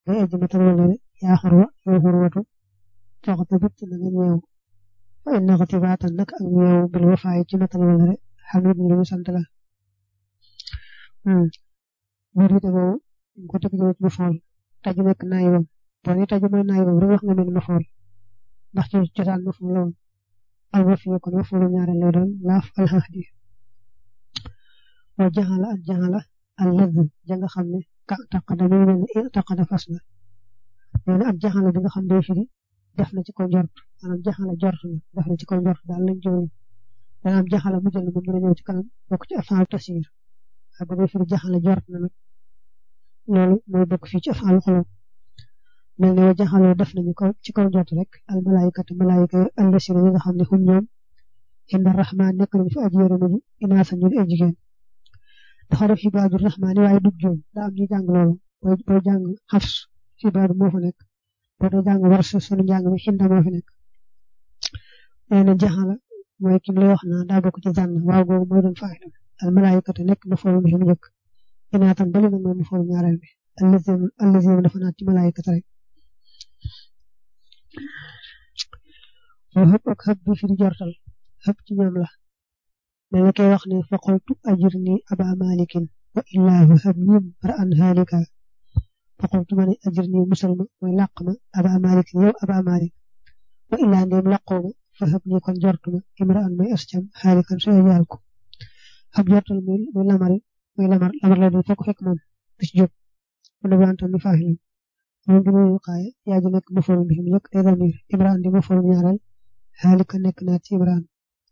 ngay aji matal walare yaa xurwa yow xurwatu coxta bit na nga ñeew fa inna xatibaatan nag ak ñeew bil wafaay ci matal walare xamit lu ñu sant la biir ite boobu ñu ko teg ci mafool taju nekk naayibam boo ne taju mooy naayibam rek wax nga mel mafool ndax ci cosaan mafool la woon al wafi kon mafoolu ñaareel lay doon laaf alxahdi wa jaxala ak jaxala al lëdd ja nga xam ne ka taqada muy mel ne taqada fas la nee na ak jaxala bi nga xam day firi def na ci ko njort maanaam jaxala jort na def na ci ko njort daal lañ jowli dana am jaxala mu jël moom dina ñëw ci kanam bokk ci afaalu tasir ak bu dee firi jaxala jort na nag loolu mooy bokk fii ci afaalu xolom mel ne wa jaxaloo def nañu ko ci kaw njort rek al malaayikatu malaayika allasina yi nga xam ne hum ñoom inda rahman nekk nañu fi aji yërëma ji inaasa ñu ay jigéen dafa def xibaadu rahmaani waaye dug joom daa am ñu jàng loolu booy booy jàng xafs xibaadu moo fa nekk boo dee jàng war sa sunu njàng mi xinda moo fi nekk nee na jaxala mooy kim lay wax naa daa bokk ci zànn waaw googu mooy doon faayda al malaayikatu nekk ma foolu mi mu njëkk inaatam bali nag mooy ma foolu ñaareel bi allazim allazim dafa naat ci malaayikatu rek wa xëpp ak xëpp bi fi di jortal xëpp ci ñoom la mais nga koy wax ne faqultu ajirni aba malikin wa illahu xëpp ñim ra an halika faqultu ma ne ajirni musalma mooy làq ma aba malikin yow aba malik wa illaa ndéem làqoo ma fa xëpp ni kon jortuma imra an mooy ascam xaalikan soo yaal ko xëpp jortal muy muy lamari muy lamar lamar la doon fekk fekk moom du ci jóg mu ne wantam mi faaxilam moom bi muy xaaye yaa ji nekk maforum bi mu yëkk day damir imra an di maforum ñaareel xaalika nekk naa ci imraan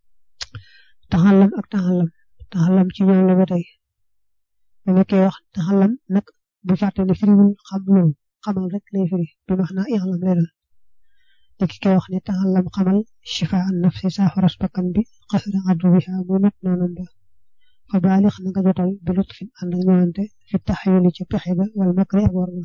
taxalam ak taxalam taxalam ci ñoom la ba tey da nga koy wax taxalam nag bu fàtte ne firiwul xam loolu xamal rek lay firi bi wax naa ixlam lay doon te ki koy wax ne taxalam xamal shifa an nafsi saafaras bakkan bi xasra addu biha muy not noonam ba fa baalix na nga jotal bi lutfin ànd ak ñëwante fi taxayuli ci pexe ga wala makri ak war nga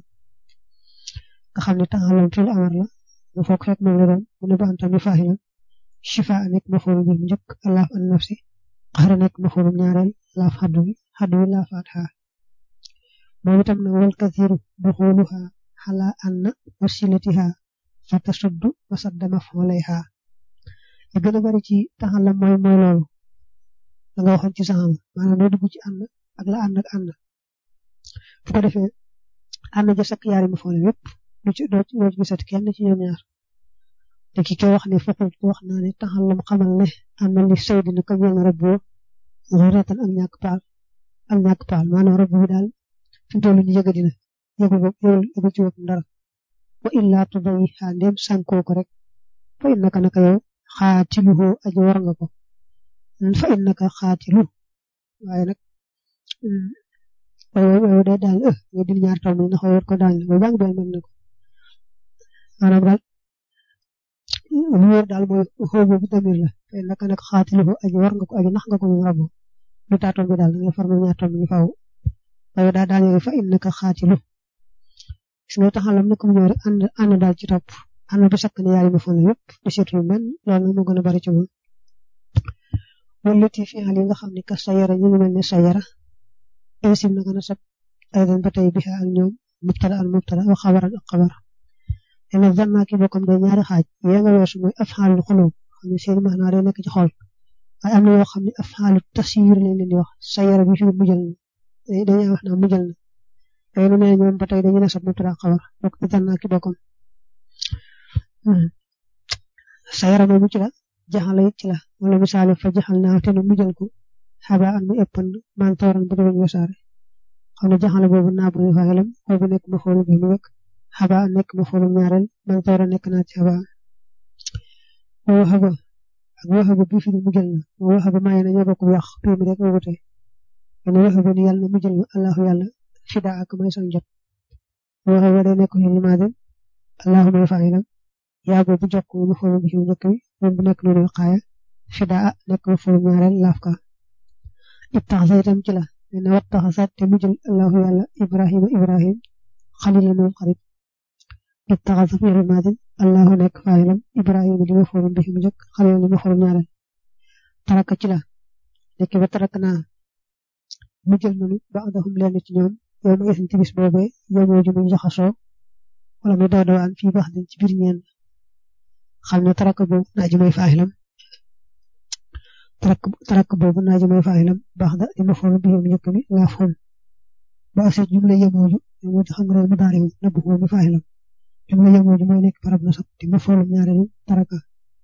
xam ne taxalam fil amar la mu foog fekk moom la doon mu ne ba antam mi faaxilam shifa nekk mafoolu bi njëkk laaf an nafsi xara nekk mafoolu ñaareel laaf xaddu bi xaddu bi laafaat xaa moom itam na wal kathiru duxuluha xala anna wasilatiha fa tasuddu wa sadda mafoolayha li gën a bari ci taxalam mooy mooy loolu da nga waxoon ci saxam maanaam doo dugg ci ànd ak la ànd ak ànd bu ko defee ànd ja sakk yaari mafoole yépp du ci doo ci gisat kenn ci ñoom ñaar te ki koy wax ne foqul ko wax naa ne taxalam xamal ne am na li saydi na ko ñeel rab boo xuratan ak ñàkk paal ak ñàkk paal maanaam rab bi daal fi mu toll nii yëga dina yëgu ko yëgu ci boppam dara wa illaa tudawi xaa ndéem sànkoo ko rek fa innaka naka yow xaatiluhu aji war nga ko fa innaka xaatilu waaye nag waaye waaye day daal ëh nga dil ñaar taw mi ndax war ko daal ba jàng benn mën na ko maanaam daal lu wóor daal mooy xoobu bi damir la fa innaka nag xaatiluhu aji war nga ko aji nax nga ko moom rabu lu taatoom bi daal da ngay farma ñaar taw mi faaw waaye daal daal fa innaka xaatilu gis nga taxalam nag mu ñëw rek ànd ànd daal ci topp ànd bu sakk ne yaari ma fon yëpp di seetul benn loolu nag moo gën a bari ci moom wallati fi xal yi nga xam ne ka sayara ñu ngi mel ne sayara insim na gën a sab aydan ba tey biha ak ñoom mubtada al mubtada wa xabaran ak xabar ena zanna ki bokkam day ñaari xaaj yee nga weesu mooy afxaalul xulub xam ne seen maanaa day nekk ci xol waaye am na yoo xam ne afxaalu tasir lañ leen di wax sayara bi fi mujjal na dañuy wax naa mujjal na yooyu lu ne ñoom ba tey dañu ne sab mubtada ak xabar bokk ci zanna ki bokkam sayara moomu ci la jaxala it ci la wala misaale fa jaxal naa te nu mujjal ko xaba an mu ëppan man tooran bu doon wasaare xam ne jaxala boobu naa bu ñu faaxilam boobu nekk ma xoolu bi mu wekk xaba an nekk ma xoolu ñaareel man tooran nekk naa ci xaba wa waxaba ak waxaba bi fi mujjal na wa waxaba maye na ñoo bokk wax bii mi rek wute ene waxaba ni yàlla na mujjal ma allahu yàlla fida ak may san jot waxaba day nekk ñu limaade allahu may faaxilam yaa boobu jokk mu xoolu bi fi mu njëkk bi moom bu nekk noonu xaaya fida nekk ma xoolu ñaareel laaf ka ittaxasa itam ci la ne wattaxasa te mu jël allahu yàlla ibrahima ibrahim xalila moom xarit ittaxasa fi rimaadin allahu nekk faayilam ibrahima li ma forum bi mu njëkk xalila li ma forum ñaareel taraka ci la nekk ba tarak naa mu jël nanu baadahum leen ci ñoom yow ma isin ci bis boobee yow moo ju muy jaxasoo wala muy daw dawaan fii baax dañ ci biir ñeen xam ne taraka boobu naa ji mooy faaxilam tarak tarak boobu naa ji mooy faaxilam baax da di ma foolu bi mu njëkk mi laa foon ba aseet jumla yemooju yemooju xam nga mu daari na bu mi faaxilam jumla yemooju mooy nekk barab na sab di ma foolu ñaareelu taraka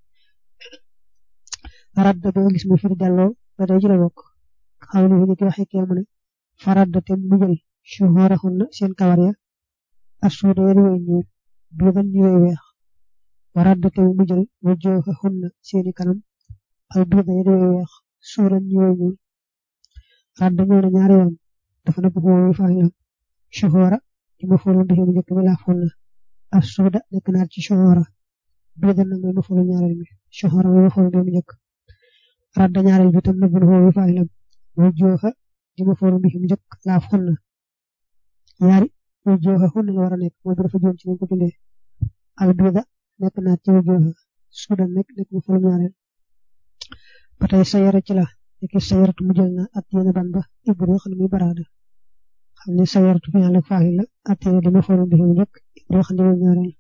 radda boo gis mu firi delloo ba day ci la bokk xaw ni ni ki waxee kee mu ne faradda te mu jël shuhurahun na seen kawar ya ak suuda ya di way ñuul duuban ñu way weex waradda te mu jël wajoohahun na seeni kanam ak duuda ya di way weex suuran ñu way ñuul radda ñëw na ñaari yoon dafa na bu xoowi faaxilam shuhura ci ma foolu bi mu njëkk mi laa fool na ak suuda nekk naat ci shuhura duudan nag mooy ma foolu ñaareel mi shuhura mooy ma foolu bi mu njëkk radda ñaareel bi tam na bu xoowi faaxilam wajooha di ma foolu bi mu njëkk laa fool na ñaari wajooha xun la war a nekk mooy bi dafa joom ci nañ ko bindee al duuda nekk naat ci wajooha suudan nekk nekk ma foolu ñaareel ba tey sayara ci la nekk sayaratu mu jël na at yéen ban ba ibru xam ne muy baraada xam ne sayaratu fi àll ak faaxil la at yéen di ma foolu bi mu njëkk ibru xam ne muy ñaareel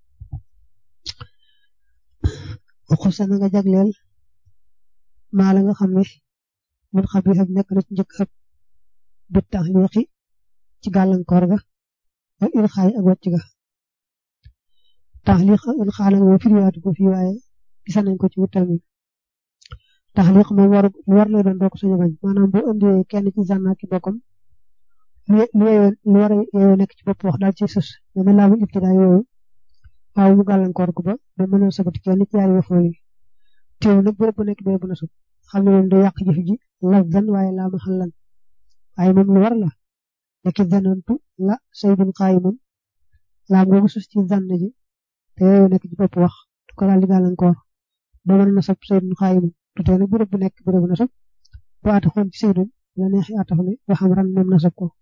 waxu sa na nga jagleel maa la nga xam ne mun xam yi nekk na ci njëkk ab bi tax liixi ci gàllankoor ga ak ilxaay ak wàcc ga taxliq ak ilxaa nag moom firiwaatu ko fii waaye gisa nañ ko ci wutal mi taxliq moom war war lay doon doo ko sañ a bañ maanaam boo indee kenn ci zanna ki bokkam lu yeyoo lu war a yeyoo nekk ci bopp wax daal ci sës mais na laamu ibtidaa yooyu waaw mu gàllankoor ko ba ba mën a sabati kenn ci yaari wafool yi teew nag bërëb bu nekk bërëb bu na sut xam ne moom du yàq jëf ji lafzan waaye laa ma xallan waaye moom lu war la nekki zanantu la saydun qaayimun laam googu sus ci zann ji te yooyu nekk ci bopp wax du ko daal di gàllankoor ba mën na sab saydun qaayimun du tee nag bërëb bu nekk bërëb na sab bu ataxoon ci saydun la neexi atax ne waxam ran moom na sab ko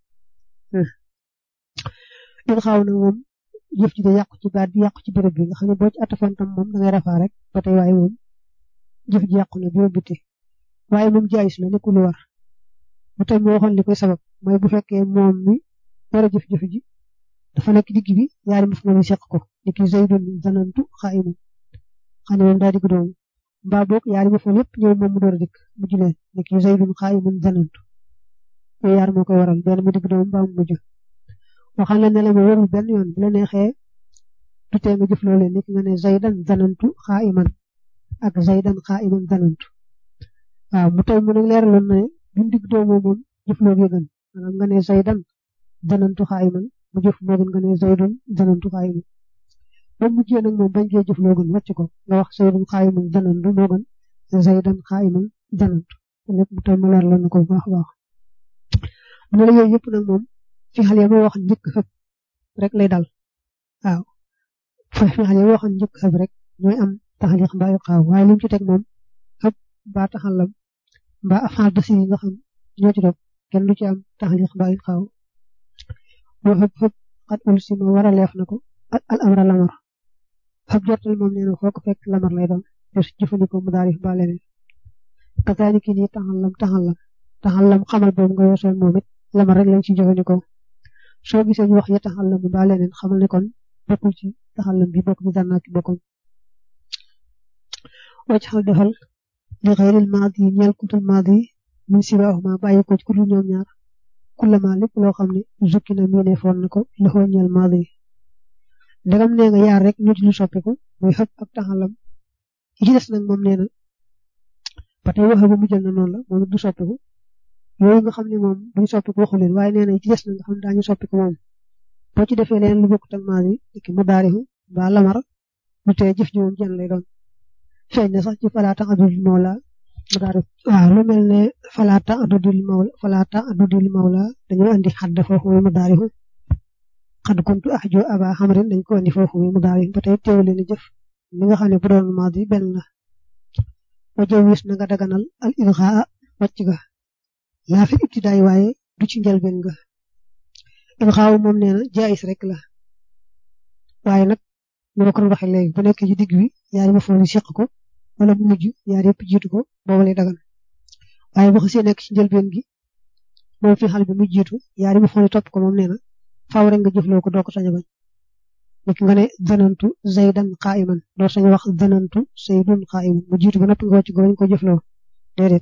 in xaaw nag moom jëf ji da yàqu ci baat bi yàqu ci bërëb bi nga xam ne boo ci atafoon tam moom da ngay rafaa rek ba tey waaye moom jëf ji yàqu na bi biti waaye moom jaayis la nekkul lu war bu tey mu waxoon li koy sabab mooy bu fekkee moom mi war a jëf-jëf ji dafa nekk digg bi yaari maf ma seq ko ni ki zaydun zanantu xaayimun xam ne moom daa digg doomu mbaa boog yaari maf yëpp ñëw moom mu door a dikk mu julee ni ki zaydun xaayimun zanantu yooyu yaar moo koy waral benn mu digg doomu mbaa mu mujj waxaan la ne la ma warul benn yoon bu la neexee du tee nga jëf loolee ni ki nga ne zaydan zanantu xaayiman ak zaydan xaayiman zanantu waaw mu tey mu ne leeraloon na bu digg doomu moom jëf loo gën maanaam nga ne zaydan zanantu xaayiman mu jëf moo gën nga ne zaydun zanantu xaayiman ba mujjee nag moom bañ cee jëf loo gën wàcc ko nga wax zaydun xaayiman zanantu moo gën zaydan xaayiman zanantu lépp mu tey mu leeraloon na ko bu baax a baax mu ne la yooyu yëpp nag moom fi xale yi ma wax njëkk xëpp rek lay dal waaw fi xale yi ma wax njëkk xëpp rek ñooy am taxaliq mbaa yu xaaw waaye li mu ci teg moom xëpp mbaa taxalam mbaa afaal basi yi nga xam ñoo ci dog kenn du ci am taxaliq mbaa yu xaaw boo xëpp xëpp xat ul si ma war a leef na ko al amra lamar xëpp jortal moom nee na foo ko fekk lamar lay doon te su jëfandikoo mu daal mbaa leneen kazaalika nii taxalam taxalam taxalam xamal boobu nga yosoon moom it lamar rek lañ ci jëfandikoo soo gisee ñu wax ya taxalam mbaa leneen xamal ne kon bokkul ci taxalam bi bokk ci dànnaa ci bokkoon wacc xal defal li xayril maadi yi ñeel kutul maadi yi min sibaahuma bàyyi ko ci ku dul ñoom ñaar kullama lépp loo xam ne zukki na miine foon na ko loxoo ñeel maadi yi ndegam nee nga yaar rek ñu ci lu soppiku muy xëpp ak taxalam yi ci des nag moom nee na ba tey waxe ba mu jël na noonu la moom du soppiku yooyu nga xam ne moom duñ soppiku waxu leen waaye nee na yi ci des nag nga xam ne daañu soppiku moom boo ci defee leen lu bokkut ak maadi yi ki mu daarihu mbaa lamar lu tee jëf ji moom jën lay doon feeñ na sax ci falaata adudul mawla mu daal waaw lu mel ne falaata adudul mawla falaata adudul mawla dañoo andi xadd foofu muy mu daarihu xadd kuntu ahjo aba xamrin dañ ko andi foofu muy mu daarihu ba tey teewu leen jëf mi nga xam ne bu doon maadi benn la wa jawwis na nga daganal al ilxaa wàcc ga laa fi ibtidaay waaye du ci njëlbeen nga ilxaaw moom nee na jaayis rek la waaye nag ñu ma ko doon waxee léegi bu nekk ci digg bi yaari ma foon seq ko wala mu mujj yaar yëpp jiitu ko boobu lay dagan waaye bu xasee nekk ci njëlbeen gi moom fi xal bi mu jiitu yaari ma foon topp ko moom nee na faaw rek nga jëfloo ko doo ko sañ a bañ niki nga ne zanantu zaydan qaa'iman doo sañ wax zanantu zaydun qaa'iman mu jiitu ba noppi nga wàcc ko ko jëfloo déedéet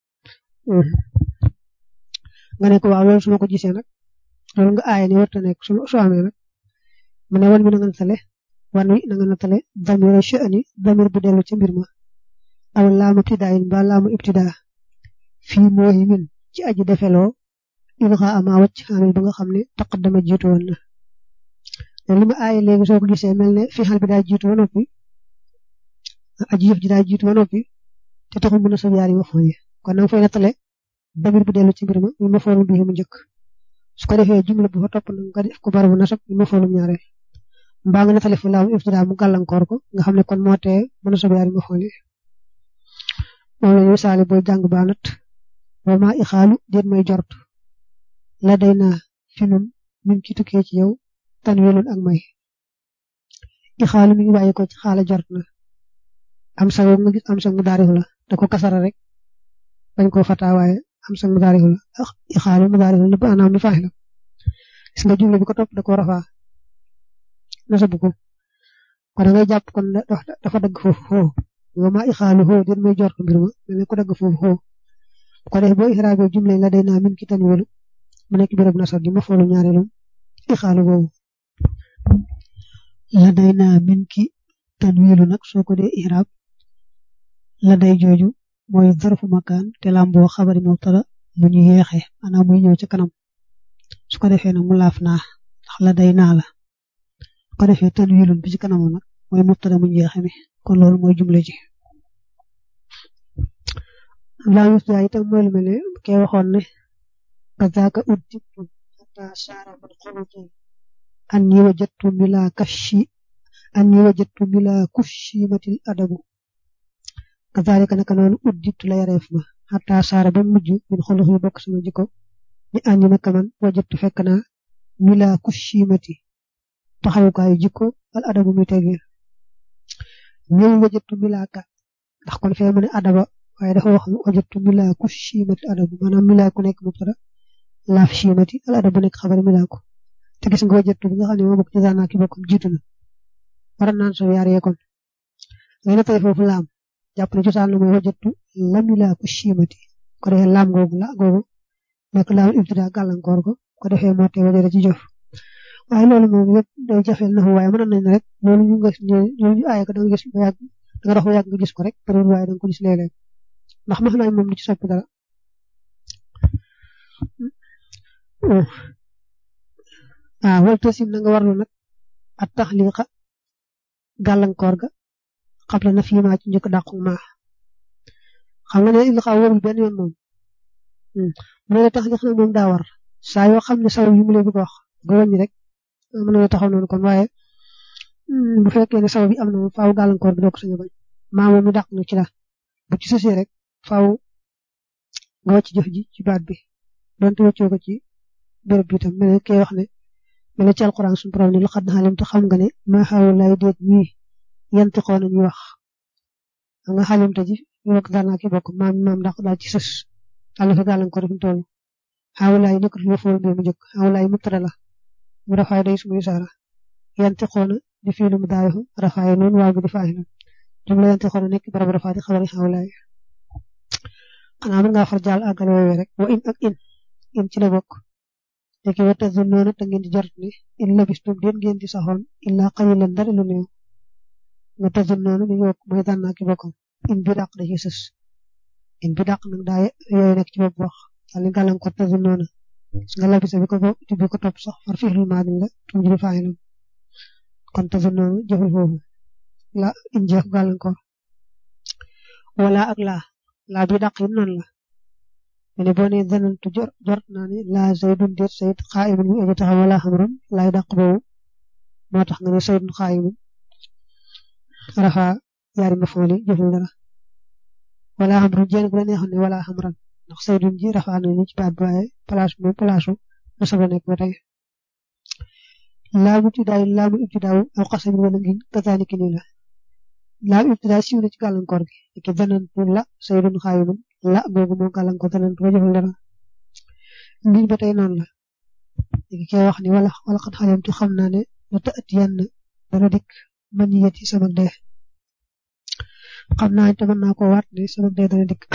nga ne ko waaw loolu su ma ko gisee nag loolu nga aaye ni warta nekk su su amee nag mu ne wan mi na nga natale wan wi na nga natale damira sha'ni damir bu dellu ca mbir ma aw laamu ibtidaayin ba laamu ibtidaa fii mooy min ci aji defeloo ilxa ama wacc xamil ba nga xam ne taqaddama jiitu woon na li ma aaye léegi soo ko gisee mel ne fi xal bi daa jiitu ba noppi aji yëf ji daa jiitu ba noppi te taxul mën a sab yaari mafoon yi kon nanga fay nattale damir bu dellu ci mbir ma ñu mafoonu bii mu njëkk su ko defee jumla bu fa topp nag nga def ko bar bu nasab ñu mafoonu ñaareel mbaa nga nattale fu laamu ibtidaa mu gàllankoor ko nga xam ne kon moo tee mën a sab yaari mafoon yi moom la ñu misaale booy jàng baanat wa maa ixaalu déet may jort la day naa fi nun min ki tukkee ci yow tan welun ak may ixaalu mi ngi bàyyi ko ci xaala jort na am sa nga gis am sa mu daarifu la da ko kasara rek bañ koo fataa waaye am sa mu daarifu la ixaalu mu daarifu la ba anaam lu faax la gis nga jumla bi ko topp da ko rafaa nasabu ko kon da ngay jàpp kon dafa dagg foofu foofu wa maa ixaalu xoo déet may jort mbir ma mel ne ko dagg foofu xoo bu ko defee boo ixraabee jumla la day naa min ki tan welu mu nekk béréb nasab di ma foolu ñaareelu ixaalu boobu la day naa min ki tan welu nag soo ko dee ixraab la day jooju mooy zarfu makaan te lamboo xabari mubtada mu ñu yeexe maanaam muy ñëw ci kanam su ko defee nag mu laaf naa ndax la day naa la su ko defee tan welun bi ci kanamam nag mooy mubtada mu ñu yeexe mi kon loolu mooy jumla ji laa yus daa itam mooy lu mel ne kee waxoon ne kazaaka uddibtu xata saara man xoluti anni wajadtu bila kashi anni wajadtu bila kushimatil adabu kazalika naka noonu uddibtu la yareef ma xata saara ba mujj min xolux yi bokk sama jikko ni anni naka man wajadtu fekk naa bila kushimati taxawukaayu jikko al adabu mi tegir ñëw wajadtu bila ka ndax kon fee mu ne adaba waaye dafa wax wajadtu milaaku chiimati adabu maanaam milaaku nekk mubtada laaf chiimati al adabu nekk xabar milaaku te gis nga wajadtu bi nga xam ne moo bokk ci zaana ki bokkum jiitu na war naan so yaar yee kon ngay nattale foofu laam jàpp ne cosaan la mooy wajadtu la milaaku chiimati ko defee laam googu la googu nekk laam ibtida gàllankoor ko ko defee moo tee wajada ci jëf waaye loolu moom yëpp day jafeel na waaye mën nañ rek loolu ñu nga ñu aaye ko da nga gis ba yàgg da nga dox ba yàgg nga gis ko rek te waaye da nga ko gis léeg-léeg ndax max nañ moom du ci soppi dara ah wal tasim na nga warlu nag at taxliqa gàllankoor ga xabla na fii maa ci njëkk dàqu maa xam nga ne il xaw warul benn yoon moom mu ne taxliq nag moom daa war saa yoo xam ne saw yi mu lay bëgg wax nga wàññi rek mën na taxaw noonu kon waaye bu fekkee ne saw bi am na moom faaw gàllankoor bi doo ko sañ a bañ maa moom mi dàq na ci la bu ci sësee rek faaw nga wàcc jëf ji ci baat bi donte wàccoo ko ci béréb bi tam mel ne kay wax ne mel ne ci alquran suñu borom ne lu xad xalim te xam nga ne maa xaw lay déet ñii yanti xoo nañuy wax xam nga xalim te ji ñu bokk daal naa ki bokk maam maam ndax daal ci sës daal fa gàllankoor fi mu toll xaw laay nekkul fi ma fool bi mu njëkk xaw laay mu tara la mu rafaay day sumuy saara yanti xoo na di fii lu mu daayu rafaay noonu waaw bi di faax na jumla yanti xoo na nekk barab rafaay di xabari xaw laay xanaa mën ngaa far jaal àggale woowee rek wa in ak in in ci la bokk léegi wa tazunnoona te ngeen di jort ne in labistum den ngeen di saxoon illa qalilan dara lu néew wa tazunnoona mi ngi bokk mooy daan naa ki bokkam in bi dàq da ci sës in bi dàq nag daa yooyu nekk ci bopp wax daal di gàllankoor tazunnoona su nga labisa bi ko bi ko topp sax far fi'lul maadin la tum ji faa'ilam kon tazunnoona jëful foofu la in jeex gàllankoor wala ak laa laa bi dàq yi noonu la mene boo nee zanantu jort naa ne laa zaydun déet sayid xaayimun mu aji taxaw wala xamram laay dàq boobu moo tax nga ne saydun xaayimun rafa yaari mafooli jëful dara wala xamran jéen bu la neexoon ne wala xamran ndax saydun ji rafa na ni ci baat bi waaye place moom place na saba nekk ba tey laamu ibtidaay laamu ibtidaaw aw xasami wala ngin kazaalika nii la laamu ibtidaay siiw na ci gàllankoor gi ki zanantu la saydun xaayimun la boobu moo gàllankoor zanantu ba jëful dara ngiñ ba tey noonu la léegi kay wax ni wala wala xat xalimtu xam naa ne la ta'tiyanna dana dikk man yet ci sama dee xam naa te mën naa ko waat ne sama dee dana dikk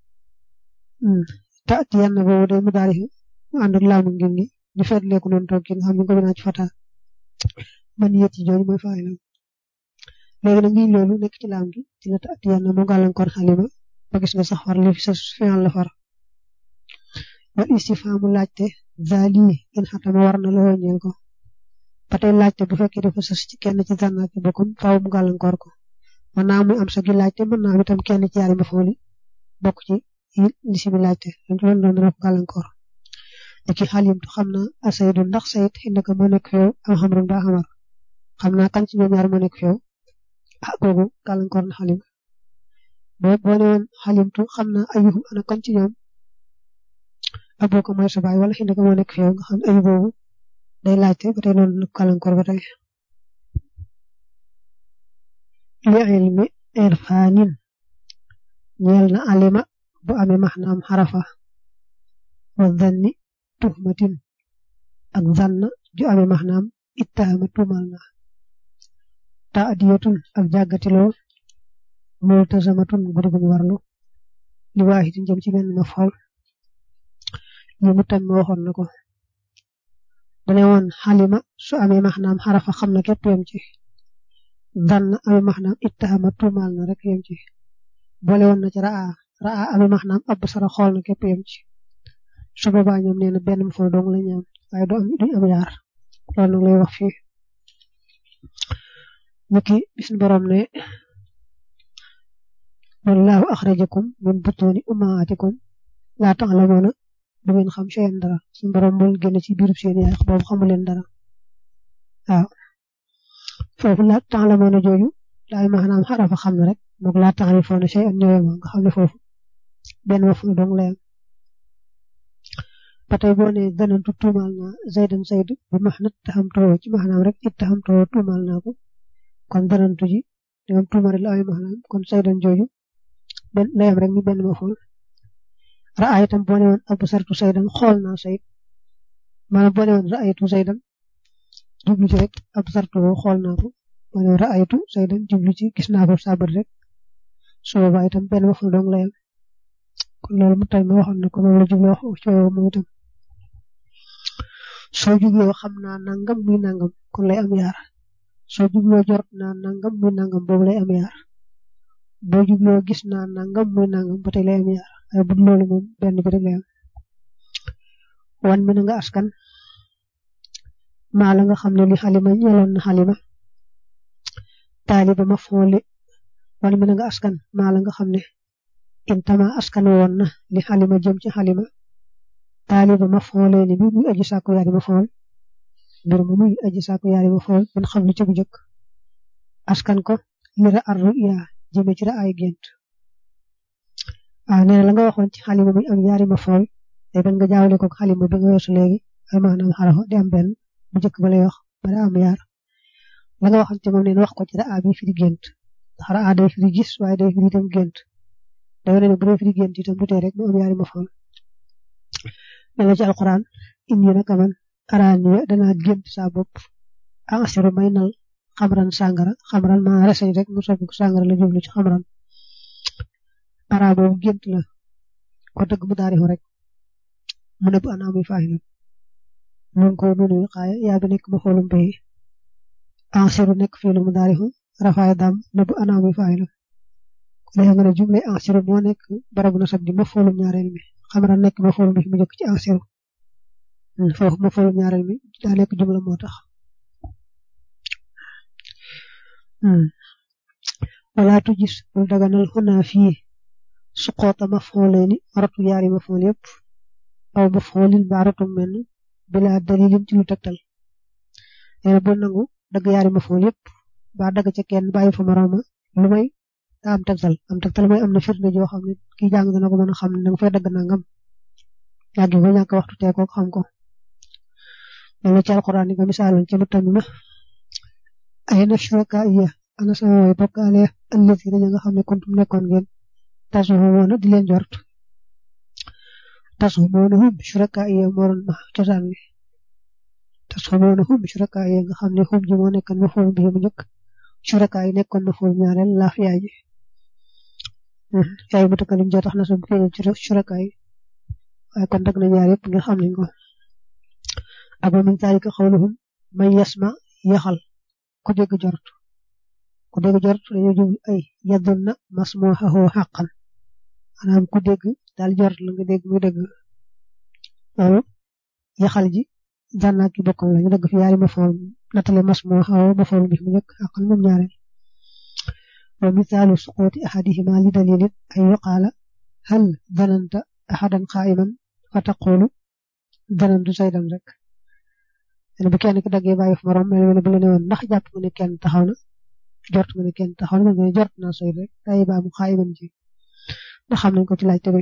ta ati yann boobu day mu daari mu ànd ak laamu ngim ni ñu feetlee ko noonu toog nga xam ne ko binaa ci fata man yet ci jooju mooy faay lam léegi nag ngi loolu nekk ci laam gi ci la ta ati yann moo gàllankoor xalima ba gis nga sax far li fi sa fiyan la far wal istifaamu laajte zali in xatama war na loo ñeel ko ba tey laajte bu fekkee dafa sës ci kenn ci zanna ki bokkum faaw mu gàllankoor ko mën naa muy am sa gi laajte mën naa itam kenn ci yaari mafooli bokk ci li si bi laajte dañ ko doon dana ko gàllankoor léegi xalimtu xam naa asaydu ndax sayid indaka moo nekk feew am xamrun ba xamar xam naa kan ci ñoom ñaar moo nekk feew ah googu gàllankoor na xalim boo boo ne woon xalimtu xam naa ayuhum ana kan ci ñoom aboo ko mooy sa baay wala indaka moo nekk feew nga xam ayu boobu day laajte ba tey noonu gàllankoor ba tey li ilmi irfaanin ñeel na alima bu amee maxnaam xarafa wa zanni tuhmatin ak zanna ju amee maxnaam ittahama tuumal na taadiyatun ak jàggatiloo multazamatun gudi guñ warlu li waaxitin jëm ci benn ma fool ñu mu tam waxoon na ko dane woon xalima su amee maxnaam xarafa xam na képp yem ci zanna amee maxnaam ittahama tuumal na rek yem ci boole woon na ci raa raa amee maxnaam ab sara xool na képp yem ci su boobaa ñoom nee na benn mu fol dong la ñu am waaye du am duñ am yaar loolu nag lay wax fii niki bis borom ne wallahu axrajakum min butuni ummahatikum laa ta'lamuuna du ngeen xam seen dara suñu borom moo génn ci biirub seen yaay boobu xamu leen dara waaw foofu laa ta'lamuuna jooju laay maanaam xarafa xam ne rek moog laa ta'rifuuna shay'an ñëwee nga xam ne foofu benn ma fu dong lay am ba tey boo nee danantu tuumaal naa zaydan zayd bu max nat taxam too ci maanaam rek it taxam too tuumaal naa ko kon danantu ji dangam tuumaal la ay maanaam kon zaydan jooju benn layam rek ñu benn ma fool raay itam boo nee woon abu sartu zaydan xool naa zayd maanaam boo nee woon raaytu zaydan jublu ci rek abu sartu xool naa ko boo nee raaytu zaydan jublu ci gis naa ko sabar rek su boobaa itam benn ma fool dong layam kon loolu mu tay ma waxoon na ko moom la jubloo ci moom itam soo jubloo xam naa nangam muy nangam kon lay am yaar soo jubloo jort naa nangam muy nangam boobu lay am yaar boo jubloo gis naa nangam muy nangam ba tey lay am yaar waaye bu loolu moom benn bi rek lay am wan mi na nga askan maa la nga xam ne li xalima ñeloon na xalima taaliba ma foole wan mi na nga askan maa la nga xam ne intama askan woon na li xalima jëm ci xalima taaliba ma foole ni bi muy aji sàkku yaari ma fool mbir mu muy aji sàkku yaari ma fool man xam lu ci bu jëkk askan ko lira arru yaa jëme ci ra ay gént waaw nee na la nga waxoon ci xalima muy am yaari ma fool day bañ nga jaawale ko xalima bi nga weesu léegi ay maanaam xarafa di am benn bu jëkk ba lay wax ba da am yaar la nga waxoon ci moom nee na wax ko ci ra bi fi di gént ndax ra day fi di gis waaye day fi di dem gént day wane ne bu dee fi di gént itam du tee rek mu am yaari ma fool mel na ci alquran indi naka man araaniya danaa gént saa bopp asiru may nal xamran sàngara xamran ma reseñ rek mu soppi ko sàngara la jublu ci xamran ara boobu gént la ko dëgg mu daarifu rek mu ne bu ana muy faaxilu mun ko nunu xaaya yaa bi nekk ma xoolum bay asiru nekk fiilu mu daarifu rafaaya dam ne bu ana muy faaxilu léegi nga ne jumle asiru moo nekk barabu na sab di ma xoolum ñaareel mi xamra nekk ma fool mi mu jëkk ci asiru foofu ma fool ñaareel mi daa nekk jumla moo tax wala tu gis bul daganal xunaa fii suqoota ma fooleeni ratu yaari ma fool yëpp aw ma foolin ba ratum menn bila dalilin ci lu tegtal nee na bul nangu dagg yaari ma fool yëpp ba dagg ca kenn bàyyi fa morooma lu may daa am tegtal am tegtal mooy am na firnde joo xam ne kii jàng dana ko mën a xam ne danga fay dagg nangam yàgg ko ñàkk waxtu tee ko xam ko loolu ci alquran ni nga misaaloon ca lu tamit ma ay na shuraka iya ana sama way bokkaale allati dañu nga xam ne kuntum nekkoon ngeen tasumoona di leen jort tasumoona hum shuraka iya moo doon ma cosaan bi te xamoon na hum shuraka yi nga xam ne hum ji moo nekkoon ma fool bi mu njëkk shuraka yi nekkoon na fool ñaareel laaf yaay ji yaay mutakalim joo tax na sum feeñal ci shuraka yi waaye kon dag na ñaar yëpp nga xam nañ ko ak wa min zalika xawluhum man yasma yaxal ku dégg jort ku dégg jort dañoo jublu ay yaddun na masmuhahu xaqan maanaam ku dégg daal jort la nga dégg muy dëgg loolu yaxal ji dànnaak ki bokkam la ñu dëgg fi yaari ma fool natale masmuhahu ma fool bi mu njëkk xaqan moom ñaareel wa misaalu suquuti ahadihima li dalilin ay yuqaala hal dananta ahadan qaa'iman fa taqulu danantu saydan rek ene bu kenn ki daggee bàyyi fu morom mel ne bu la ne woon ndax jàpp nga ne kenn taxaw na jort nga ne kenn taxaw na nga ne jort naa soy rek day baa mu qaa'iman ji ndax xam nañ ko ci laaj tebe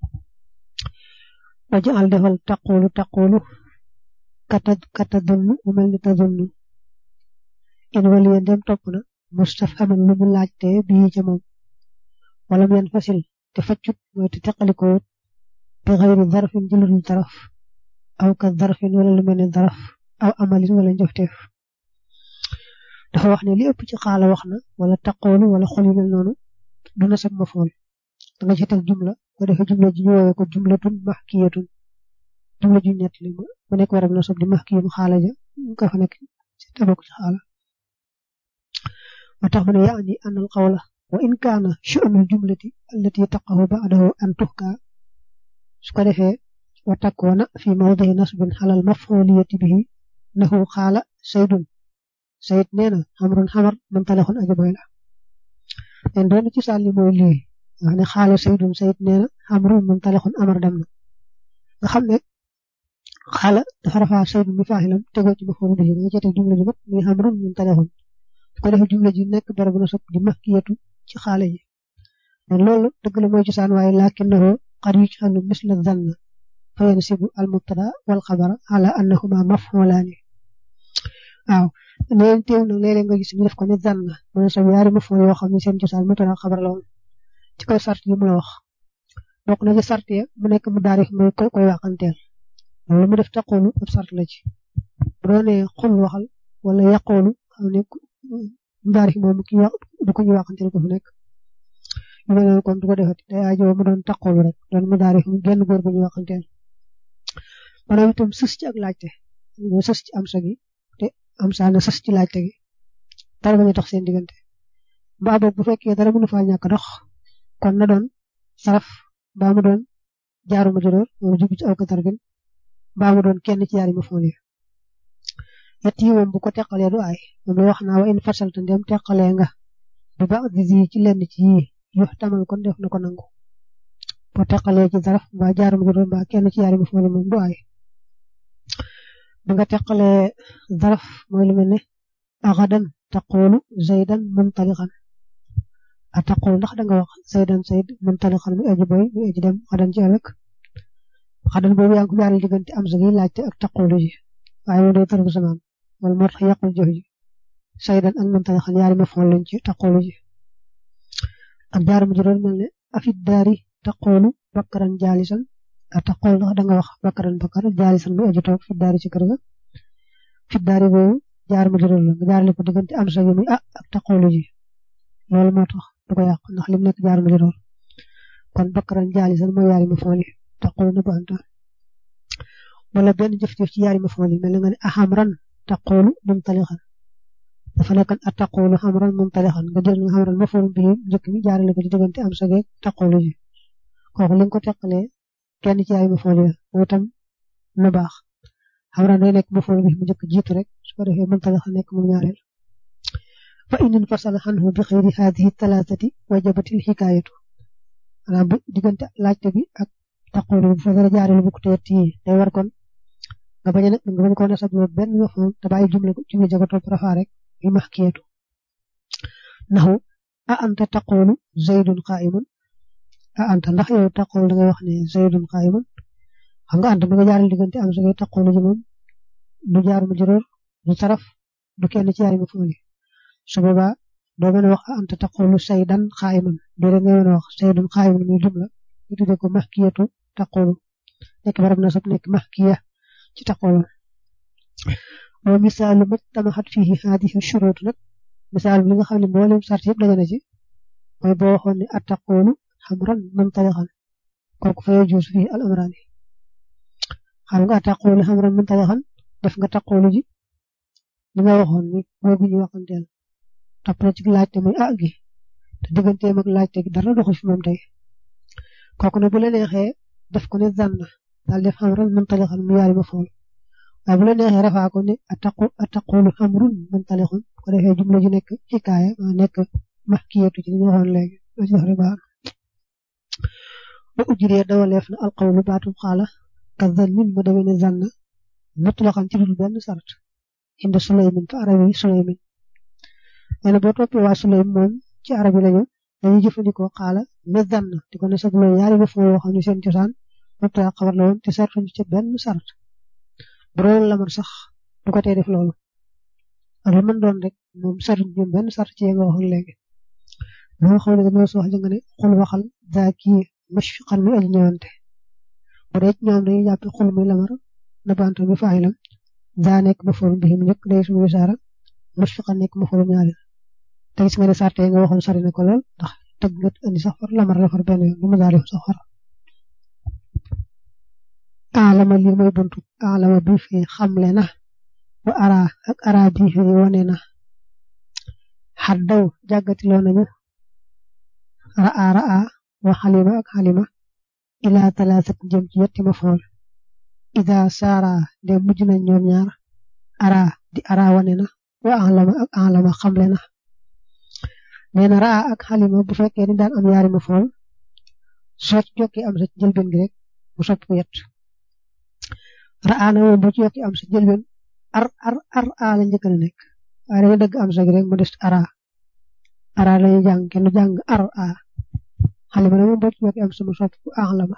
waja al defal taqulu taqulu kata kata dunnu mu mel ni ta dunnu in waliya dem topp na mustafhaman lu mu laajte bii ca moom wala mu yan fasil te faccut mooy te teqalikoo bi xayri darfin ci ludul daraf aw ka darfin wala lu mel ne daraf aw amalin wala njofteef dafa wax ne li ëpp ci xaala wax na wala taqoolu wala xol yu mel noonu du na sab ma fool da nga ci teg jumla ko defee jumla ji ñu woowee ko jumlatun mahkiyatun jumla ju ñett li mu nekk warab na sab di mahkiyum xaala ja nga fa nekk ci tabok ci xaala wa tax mu ne yaani an al qawla wa in kaana sha'nul jumlati allati taqahu ba'dahu an tuhka su ko defee wa takkoona fi mawdihi nasbin xalal maf'uliyati bihi nahu xaala saydun sayid nee na xamrun xamar man talaxun aja boy la len doon ci sàlli mooy lii wax ne xaala saydun sayid nee na xamrun man talaxun amar dem na nga xam ne xaala dafa rafaa saydun mi faaxilam tegoo ci maf'ul bihi nga cete jumla ji mat muy xamrun man talaxun su ko defee jumla ji nekk barabu na sopp di mahkiyatu ci xaale ji loolu dëgg la mooy cosaan waaye lakinnahu qad yujhalu misla dhanna fa yansibu al mubtada wal xabara ala annahuma maf'ulaani waaw neen teew nag léeg-léeg nga gis ñu def ko ne dhanna mooy sa yaari maf'ul yoo xam ne seen cosaan mubtada xabar la woon ci koy sart yi mu la wax bokk na ci sart ya mu nekk mu daarif mooy koy koy waxanteel loolu mu def taqoolu ab sart la ci bu doonee xul waxal wala yaqoolu xam ne mu daarif moom ki wax du ko ñu waxanteel ko fu nekk ñu mel noonu kon du ko defati day aajo mu doon taqoolu rek doon mu daarif mu genn góor bu ñu waxanteel maanaam itam sës ci ak laajte ñu sës ci am sa gi te am saa na sës ci laajte gi dara bañ a tax seen diggante mbaa boog bu fekkee dara mënu faa ñàkk dox kon na doon saraf mbaa mu doon jaaruma juróor wala jugu ci aw ka tarbin mbaa mu doon kenn ci yaari ma foon yi yett yi moom bu ko teqalee du aay moom la wax naa wa in fasalta ndem teqalee nga bu baax di ci lenn ci yii yu tamal kon def na ko nangu boo teqalee ci zaraf mbaa jaaruma juróor mbaa kenn ci yaari ma foon yi moom du aay bi nga teqalee zaraf mooy lu mel ne axadan taqoolu zaydan muntaliqan a taqoolu ndax danga wax zaydan zayd muntaliqan mu aji boy mu aji dem xadan ci ëllëg xadan boobu yaa ngi ko jaaral diggante am sa gi laajte ak taqoolu ji waaye moom day tarbu samaan wala moo tax yàqul jëf ji zaydan ak muntaliqan yaari ma fool lañ ci taqoolu ji ak jaar mu juróom mel ne afid daari taqoolu bakkaran jaalisan a taqoolu ndax danga wax bakkaran bakkar jaalisan mu aji toog fi daari ci kër ga fi daari boobu jaar ma juróom la nga jaarale ko diggante am sa gi muy ah ak taqoolu ji loolu moo tax du ko yàq ndax lim nekk jaar ma juróom kon bakkaran jaalisan mooy yaari ma fooli taqoolu na banta wala benn jëf-jëf ci yaari ma fooli mel na nga ne ahamran taqoolu mumtalixan dafa nekkan a taqoolu xamran mumtalixan nga jël nga xamran ma foolu bi njëkk mi jaarale ko ci diggante am sa geeg taqoolu ji kooku li nga ko teqalee kenn ci yaari ma fooli mooy tam na baax xamran day nekk ma foolu bi mu njëkk jiitu rek su ko defee mumtalixan nekk moom ñaareel fa in infasala anhu bi xayri hadihi talaatati wajabatil xikaayatu maanaam bu diggante laajte bi ak taqoolu bu fa dara jaarale bu ko teet yi day war kon nga bañ a nga bañ ko nasab loolu benn mafhum te bàyyi jumla jumla jago topp rafaa rek yu maxkiyatu naxu a anta taqoolu zaydun qaa'imun a anta ndax yow taqoolu da ngay wax ne zaydun qaa'imun xam nga anta ba nga jaaral diggante am sa ngay taqoolu ji moom du jaar mu juróor du taraf du kenn ci yaari mafhum yi su boobaa doo mën a wax a anta taqoolu saydan qaa'iman doo da ngay mën a wax saydun qaa'imun muy jumla ñu tuddee ko maxkiyatu taqoolu nekk barab na sab nekk maxkiya ci taqoolu wa misaalu majtamaxat fihi haadihi shurut nag misaal bi nga xam ne mboolem sart yëpp daje na ci mooy boo waxoon ne attaqoolu xamran muntalixan kooku fa yajuusu fii al amraani xam nga attaqoolu xamran muntalixan def nga taqoolu ji li nga waxoon ni boobu ñu waxanteel topp na ci laajte muy ah gi te digganteem ak laajte gi dara doxul fi moom tey kooku nag bu la neexee def ko ne zanna daal def xamran muntalixan mu yaari ma fool waaye bu la neexee rafaa ko ne attaqu attaqoolu xamrun muntalixun ko defee jumla ji nekk xikaaya ma nekk maxkiyatu ci li ñu waxoon léegi loo ci def rek baax ba ujjiree dawaleef na alqawlu baatum xaala ka zannin mu demee ne zanna mutlaqan ci dul benn sart indi sulaymin fa arabi sulaymin nee na boo toppee waa sulaym moom ci arabi lañu dañuy jëfandikoo xaala ne zanna di ko ne sax loolu yaari ba foo yoo xam ne seen cosaan mubtada xabar la woon te sartuñu ca benn sart bu doon lamar sax du ko tee def loolu ak lu mën doon rek moom sartuñ ñoom benn sart ci nga waxoon léegi li nga xam ne dañoo soo wax nga ne xul waxal daa kii mashfiqan muy aji ñëwante bu dee ñoom dañuy jàpp xul muy lamar na bantu bi faayilam daa nekk ma forum bi mu njëkk day suñu wisaara mashfiqan nekk ma forum ñaari te gis nga ne sarte nga waxoon sori na ko lool ndax tëgg nga andi sax far lamar la far benn yoon lu ma daal def sax far alama lii mooy buntu alama bi fi xamle na wa ara ak ara bi fi wane na xaddaw jàggatiloo nañu ra'a ra'a wa xalima ak xalima ila talaasat jëm ci yetti ma fool ida saara de mujj nañ ñoom ñaar ara di ara wane na wa alama ak alama xamle na nee na ra'a ak xalima bu fekkee ni daan am yaari ma fool soo ci jokkee am sa ci njëlbeen gi rek mu sopp ko yett ra'a na moom boo ci yokki am sa njëlbeen ar ar ar a la njëkk a nekk waaye da nga dëgg am sa gi rek mu des ara ara la ñuy jàng kenn jàng ar a xalima na moom boo ci yokki am sa mu sopp ko alama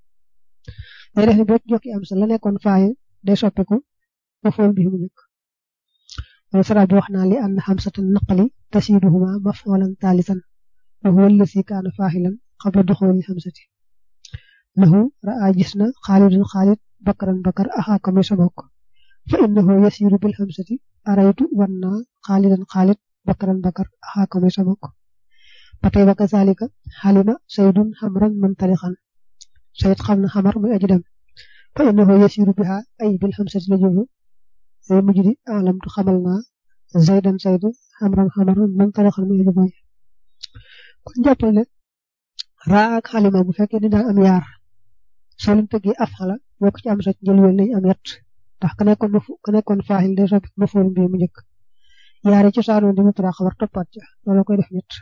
day def ni boo ci jokki am sa la nekkoon faayi day soppiku ma fool bi mu njëkk mooy sara bi wax naa li ann xamsatan naqali tasiiduhuma mafoolan taalisan wa huwa allasi kaana faaxilan qabla duxooli xamsati nahu ra'a gis na xaalidun xaalid bakaran bakar axaaka muy sa bokk fa innahu yasiiru bil xamsati araytu wan naa xaalidan xaalid bakaran bakar axaaka muy sa bokk ba tey ba kazalika xalima saydun xamran muntalixan sayid xam na xamar muy aji dem fa innahu yasiru biha ay bil xamsati la jublu day mujj di alamtu xamal naa zaydan saydu xamran xamaran muntalixan muy aji boy kon jàppal ne raa ak xalima bu fekkee ni daan am yaar soo leen tëggee af xala boo ko ci am sa njëlween nañ am yett ndax ka nekkoon ma ka nekkoon faaxil day soppi ma fool mbii mu njëkk yaari ci saanoon di mutura xabar toppaat ca loolu koy def ñett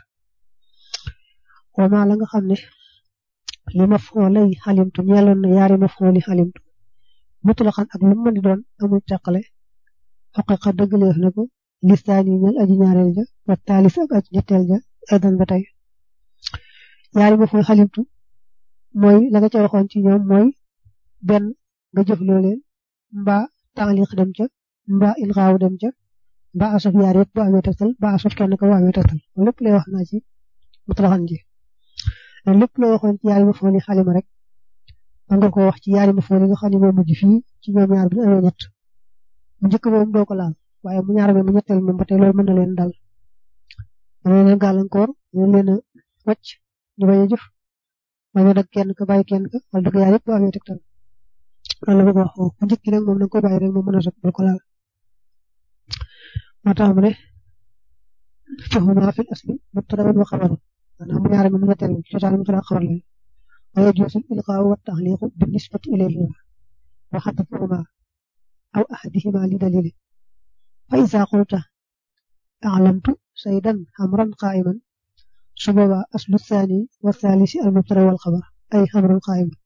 wama la nga xam ne li ma foolay xalimtu ñeeloon na yaari ma fooli xalimtu mutlaxan ak lu mën di doon amul teqale xaqiqa dëggaleef na ko listaani ñel aji ñaareel ja wa taalis ak aji ñetteel ja aydan ba tey yaari ma fool xalimtu mooy la nga ca waxoon ci ñoom mooy benn nga jëfloo leen mbaa taaliq dem ca mbaa ilxaaw dem ca mbaa asaf yaar yëpp bu amee tegtal mbaa asaf kenn ko bu amee tegtal lépp lay wax naa ci mutlaxan ji lépp loo waxoon ci yaari ma fool yi xalima rek man nga ko wax ci yaari ma fool yi nga xam ne moo mujj fii ci ñoom ñaar bu ñu amee ñett mu njëkk moom doo ko laal waaye mu ñaar mu ñetteel moom ba tey loolu mën na leen dal mën na leen gàllankoor mën leen a wàcc ñu bañ a jëf bañ a dag kenn ka bàyyi kenn ka wala dëgg yaar yëpp bu amee tegtal loolu la bëgg wax foofu bu njëkk nag moom da nga ko bàyyi rek moom mën a sot bul ko laal moo tax mu ne fahuma fil asli mubtada wa xabar maanaam mu ñaare moom ñetteel ci cosaan mu tara xabar leen wa yajuuzu ilqaa'u wa taxliiqu bi nisbati ilayhima wa xadfuhuma aw ahadihima li dalili fa iza qulta a'lamtu saydan xamran qaa'iman su boobaa aslu thani wa thalisi al mubtada wal xabar ay xamran qaa'iman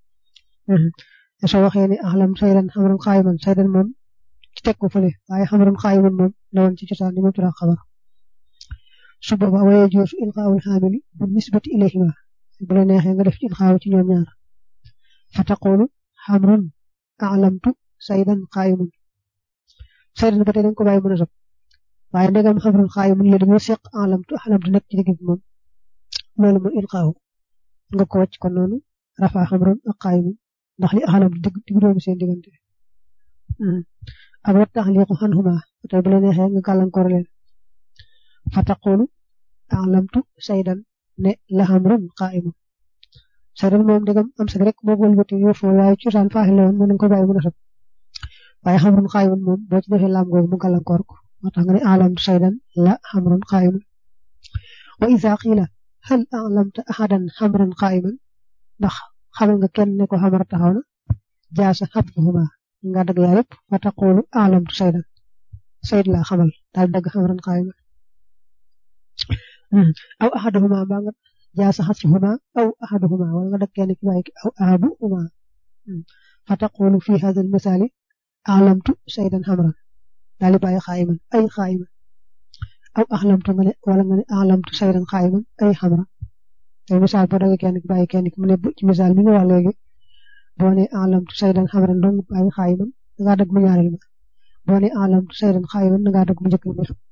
soo waxee ne a'lam saydan xamran qaa'iman saydan moom ci teg ko fële waaye xamran qaa'iman moom la woon ci cosaan di mubtada xabar su boobaa wa yajuuzu ilqaa'ul xaamili bi nisbati ilayhima bu la neexee nga def ci ilqaaw ci ñoom ñaar fa taqulu xamrun a'lamtu saydan qaa'iman saydan ba tey dañ ko bàyyi mën a sob waaye ndegam xamrun qaa'iman la dañoo seq a'lamtu a'lamtu nekk ci digg bi moom loolu mooy ilqaaw nga ko wàcc kon noonu rafa xamrun ak qaa'iman ndax li a'lamtu digg digg doomu seen diggante ak wa taxliqu xanhuma te bu la neexee nga gàllankoor leen fa taqulu alamtu saydan ne la xamrun qaa'imun saydan moom dëggam am sa rek boo wëlbati yoo foo waaye cosaan faaxi la woon mën nañ ko bàyyi mu nasab waaye xamrun qaa'imun moom boo ci defee laam googu mu gàllankoor ko moo tax nga ne alamtu saydan la xamrun qaa'imun wa isa qiila hal alamta ahadan xamran qaa'iman ndax xamal nga kenn ne ko xamar taxaw na jaasa xabduhuma nga dagg yaa yëpp fa taqulu alamtu saydan sayd laa xamal daal dagg xamran qaa'iman aw ahaduhuma mbaa nga jaasa xasruhuma aw ahaduhuma wala nga dagg kenn ki bàyyi ki aw ahaduhuma fa taqulu fi hada almisali alamtu saydan xamran daal di bàyyi qaa'iman ay qaa'iman aw axlamtu nga ne wala nga ne alamtu saydan qaa'iman ay xamran te misaal boo dagg kenn ki bàyyi kenn ki mu ne ci misaal mi nga wax léegi boo ne alamtu saydan xamran dong bàyyi qaa'iman nga dagg mu ñaareel ma boo ne alamtu saydan qaa'iman nga dagg mu njëkk ma